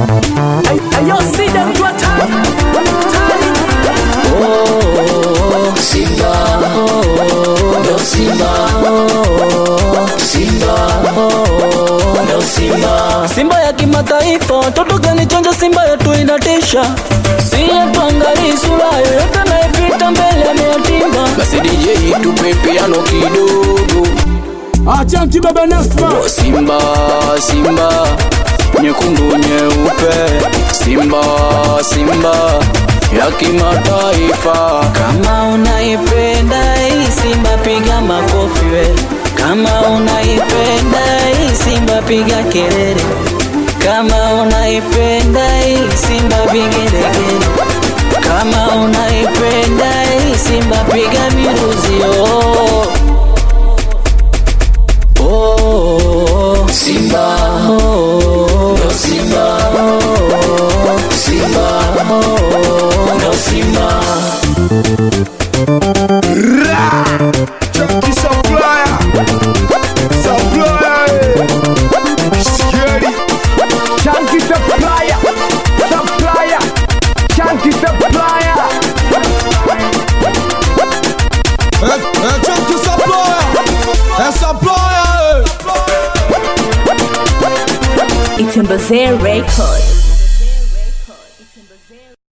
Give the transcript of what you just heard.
Ayo sida mtu hatari hatari Oh, Simba, oh, ndo Simba, oh, Simba, oh, ndo Simba. Simba ya kimataifa, watoto kanichonja, Simba yetu inatisha, si tuangalii sura yoyote anayepita mbele ameyatimba. Basi DJ tupe piano kidogo. Achanki baba Nasma Oh, Simba, Simba, nyekundu nyeupe, Simba, Simba ya kimataifa. Kama unaipenda hii Simba, piga makofi we. Kama unaipenda hii Simba, piga kelele. Kama unaipenda hii Simba, vigelegele. Kama unaipenda hii Simba, piga miruzi oh. Oh, Simba, oh, no Simba, oh, Simba, oh, no Simba. Chunky supplier Supplier eh. Scary Chunky supplier Supplier Chunky supplier Eh, eh, Chunky supplier Eh, supplier eh. Itembezee Record